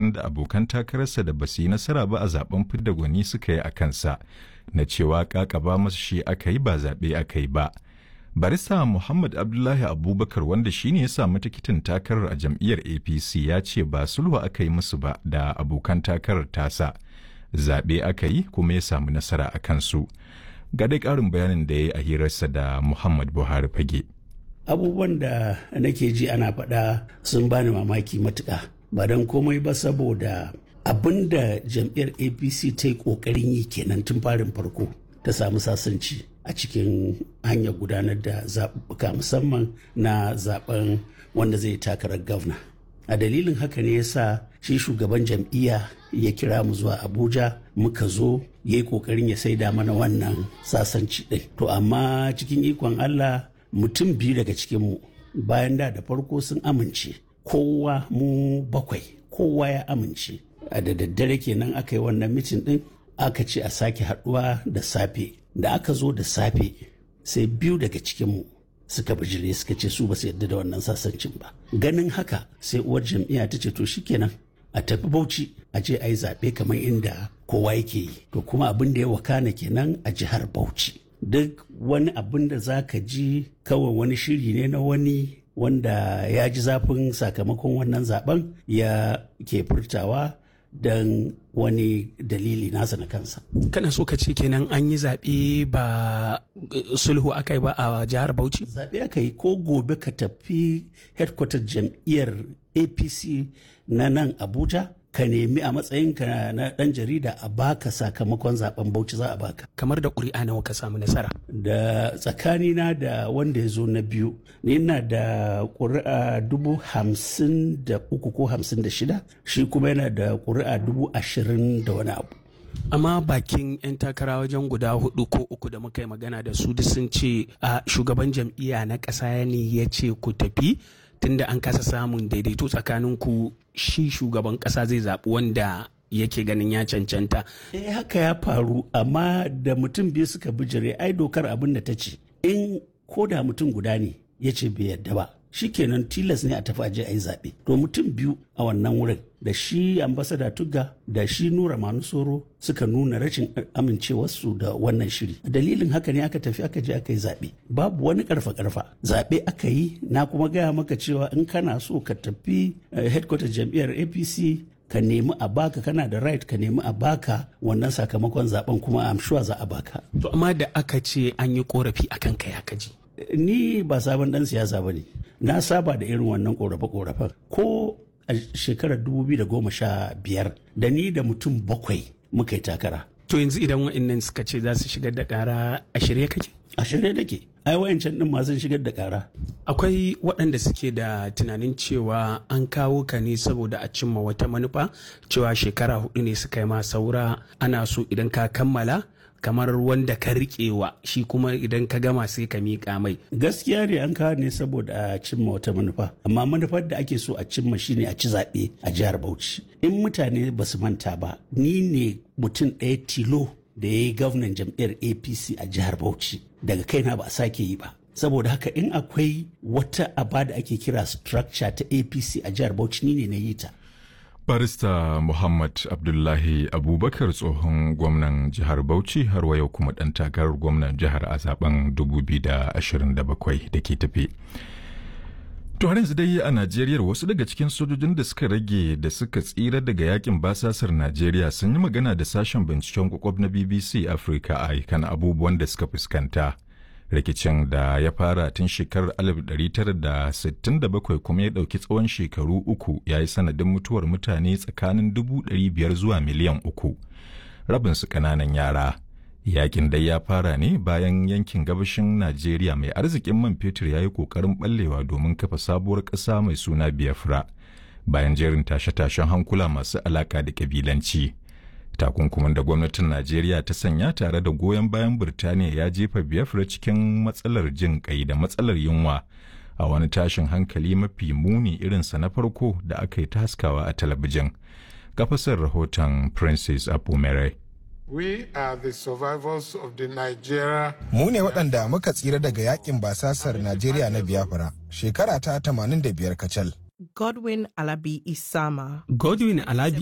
zargin da abokan takararsa da basu yi nasara ba a zaben fidda gwani suka yi a kansa na cewa kakaba masa shi aka yi ba zaɓe aka yi ba. barista muhammad abdullahi abubakar wanda shine ya samu tikitin takarar a jam'iyyar apc ya ce ba sulhu aka yi musu ba da abokan takarar tasa zaɓe aka yi kuma ya samu nasara a kansu ga dai ƙarin bayanin da ya yi a hirarsa da muhammad buhari fage abubuwan da nake ji ana faɗa sun bani mamaki matuƙa ba don komai ba saboda abin da jam'iyyar apc ta yi ƙoƙarin yi kenan tun farin farko ta samu sasanci a cikin hanyar gudanar da zaɓuɓɓuka musamman na zaɓen wanda zai takarar gwamna a dalilin haka ne yasa shi shugaban jam'iyya ya kira mu zuwa abuja muka zo ya yi ƙoƙarin ya saida mana wannan sasanci ɗin to amma cikin ikon allah mutum biyu daga cikinmu bayan da da farko sun amince kowa mu bakwai kowa ya amince a da daddare kenan aka yi wannan mitin ɗin aka ce a sake haɗuwa da safe da aka zo da safe sai biyu daga cikinmu suka bijire suka ce su ba su yadda da wannan sasancin ba ganin haka sai uwar jam'iyya ta ce to shikenan a tafi bauchi a je a yi zaɓe kamar inda kowa yake yi to kuma abin da ya wakana kenan a jihar bauchi duk wani abin da za ka ji kawai wani shiri ne na wani wanda ya ji zafin sakamakon wannan zaben ya ke furtawa don wani dalili nasa na kansa. Kana so ka ce kenan an yi zaɓe ba sulhu aka yi ba a jihar Bauchi? Zaɓe aka yi ko gobe ka tafi headquarter jam'iyyar APC na nan Abuja ka nemi a matsayinka na ɗan jarida a baka sakamakon zaben Bauchi za a baka. Kamar da ƙuri'a nawa ka samu nasara? Da tsakanina da wanda ya zo na biyu, ni ina da ƙuri'a dubu hamsin da uku ko hamsin da shida, shi kuma yana da ƙuri'a dubu ashirin da wani abu. amma bakin 'yan takara wajen guda hudu ko uku da muka yi magana da su duk sun ce a shugaban jam'iyya na ƙasa ne ya ce ku tafi tunda an kasa samun daidaito tsakanin ku shi shugaban ƙasa zai zaɓi wanda yake ganin ya cancanta. Eh haka ya faru amma da mutum biyu suka bijire ai dokar abin da ta ce in ko da mutum guda ne ya ce bai yadda ba shikenan tilas ne a tafi aje a yi zaɓe to mutum biyu a wannan wurin da shi ambasada tugga da shi nura manusoro suka nuna rashin amincewarsu da wannan shiri dalilin haka ne aka tafi aka je aka yi zaɓe babu wani karfa karfa zaɓe aka yi na kuma gaya maka cewa in kana so ka tafi headquarter jam'iyyar apc ka nemi a baka kana da right ka nemi a baka wannan sakamakon zaben kuma am sure za a baka to amma da aka ce an yi korafi akan kai aka ji ni ba sabon dan siyasa ba ne na saba da irin wannan korafe-korafen ko a shekarar 2015 da ni da mutum bakwai muka yi takara to yanzu idan wa'annan suka ce za su shigar da kara a shirye kake a shirye nake ai wayancan din ma sun shigar da kara akwai waɗanda suke da tunanin cewa an kawo ka ne saboda a cimma wata manufa cewa shekara hudu ne suka yi ma saura ana so idan ka kammala kamar wanda ka riƙewa shi kuma idan ka gama sai ka miƙa mai. Gaskiya ne an kawo ne saboda a cimma wata manufa, amma manufar da ake so a cimma shine a ci zaɓe a jihar Bauchi. In mutane ba su manta ba, ni ne mutum ɗaya tilo da ya yi gwamnan jam'iyyar APC a jihar Bauchi. Daga kaina ba a sake yi ba. Saboda haka in akwai wata aba da ake kira structure ta APC a jihar Bauchi ni ne na yi ta. barista muhammad abdullahi abubakar tsohon gwamnan jihar bauchi har wa yau kuma ɗan takarar gwamnan jihar a zaben 2027 da ke tafe to har yanzu dai a najeriya wasu daga cikin sojojin da suka rage da suka tsira daga yakin basasar najeriya sun yi magana da sashen binciken kwakwab na bbc africa a kan abubuwan da suka fuskanta rikicin da ya fara tun shekarar 1967 kuma ya ɗauki tsawon shekaru uku ya yi sanadin mutuwar mutane tsakanin 500 zuwa miliyan uku rabinsu ƙananan yara yakin dai ya fara ne bayan yankin gabashin najeriya mai arzikin man fetur ya yi ƙoƙarin ɓallewa domin kafa sabuwar ƙasa mai suna biafra bayan jerin tashe-tashen hankula masu alaƙa da ƙabilanci. takunkumin da gwamnatin najeriya ta sanya tare da goyon bayan birtaniya ya jefa biafra cikin matsalar jin kai da matsalar yunwa a wani tashin hankali mafi muni irinsa na farko da aka yi ta haskawa a talabijin kafasar rahoton princess apumere We are the survivors of the Nigeria. Mu ne waɗanda muka tsira daga yakin basasar Najeriya na Biafra shekara ta 85 kacal. Godwin Alabi Isama. Godwin Alabi